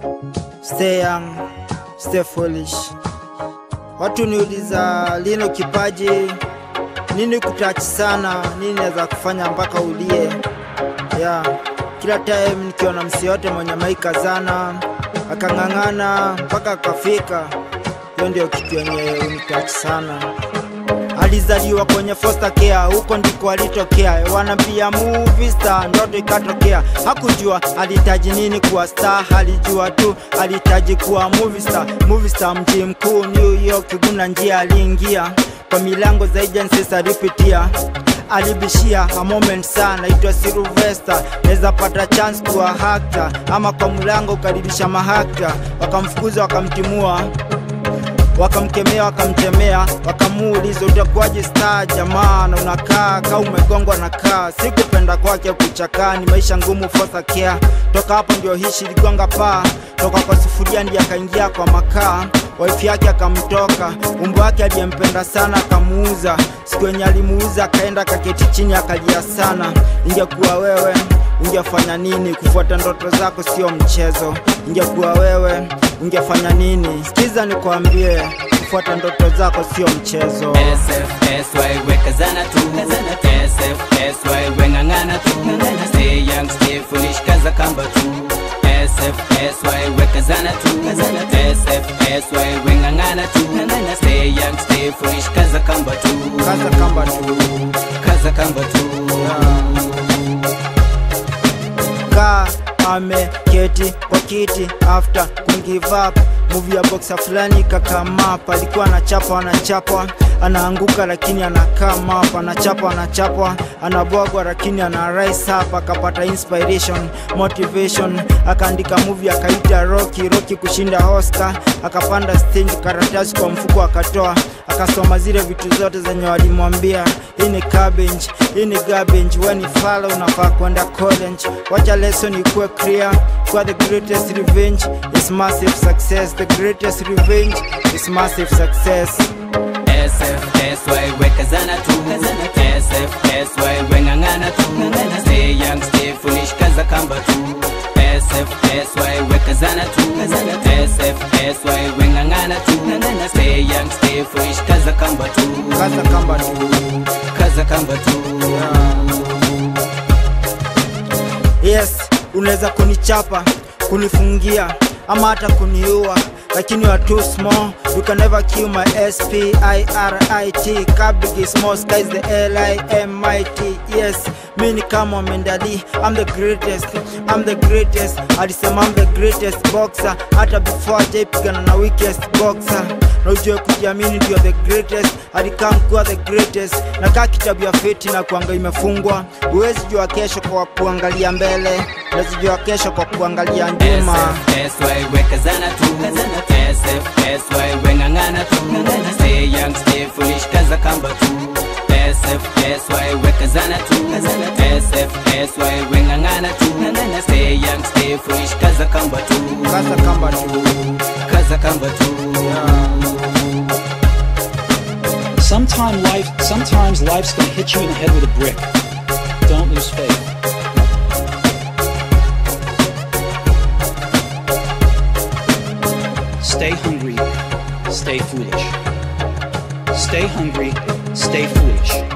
stay young, stay foolish. Watu niuliza lino kipaji nini kutachi sana, nini naweza kufanya mpaka ulie yeah. Kila time nikiona msi yote mwenye maika zana akang'ang'ana mpaka akafika, hiyo ndio kitu yenye unitachi sana. Alizaliwa kwenye foster care, huko ndiko alitokea. Wanampia movie star, ndoto ikatokea. Hakujua alihitaji nini kuwa star, alijua tu alihitaji kuwa movie star. Movie star mji mkuu New York, kuna njia aliingia kwa milango za agencies alipitia alibishia a moment sana itwa Sylvester, naweza pata chance kuwa hakta, ama kwa mlango ukaribisha mahakta, wakamfukuza wakamtimua wakamkemea wakamtemea, wakamuuliza utakuwaje star jamaa, na unakaa kaa umegongwa na kaa. Sikupenda kwake kuchakaa, ni maisha ngumu fosa care. Toka hapo ndio hishi ligonga paa, toka kwa sufuria ndiye akaingia kwa makaa. Wife yake akamtoka, umbo wake aliyempenda sana akamuuza. Siku yenye alimuuza akaenda kaketi chini akalia sana. Ingekuwa wewe ungefanya nini? Kufuata ndoto zako sio mchezo. Ingekuwa wewe ungefanya nini? Sikiza nikwambie, kufuata ndoto zako sio mchezo. SFSY wekazana tu SFSY weng'ang'ana tu Stay young, stay foolish, kaza kamba tu SFSY wekazana tu SFSY weng'ang'ana tu Stay young, stay foolish, kaza kamba tu Kaza kamba tu Kaza kamba tu kaa ameketi kwa kiti after kugive up movie ya boxer fulani kakamapa alikuwa anachapa anachapa anaanguka lakini anakaa map anachapa anachapa anabwagwa lakini ana rise up akapata inspiration motivation akaandika movie akaita Rocky Rocky kushinda Oscar akapanda stage karatasi kwa mfuko akatoa akasoma zile vitu zote zenye walimwambia hii ni cabbage hii ni garbage when ni follow unafaa kwenda college wacha lesson ikuwe clear kwa the greatest revenge is massive success the greatest revenge is massive success SFSY wekazana tu SFSY weng'ang'ana tu Stay young, stay foolish, kaza kamba tu SFSY wekazana tu SFSY weng'ang'ana tu Stay young, stay foolish, kaza kamba tu kaza kamba tu Kaza kamba tu yes unaweza kunichapa kunifungia ama hata kuniua lakini you are too small you can never kill my s-p-i-r-i-t Kabig is small sky is the l-i-m-i-t yes mi ni kama mendali I'm the greatest I'm the greatest alisema I'm the greatest boxer hata before ajaipigana na weakest boxer na ujue kujiamini ndio the greatest alikaa mkuwa the greatest na kaa kitabu ya feti na kuanga imefungwa huwezi jua kesho kwa kuangalia mbele huwezi jua kesho kwa kuangalia nyuma SFSY wekazana tu SFSY weng'ang'ana tu Stay young, stay foolish, kaza kamba tu SFSY wekazana tu SFSY weng'ang'ana tu Stay young, stay foolish, kaza kamba tu kaza kamba tu Kaza kamba tu Sometime life, sometimes life's gonna hit you in the head with a brick. Don't lose faith. Stay hungry, stay foolish. Stay hungry, stay foolish.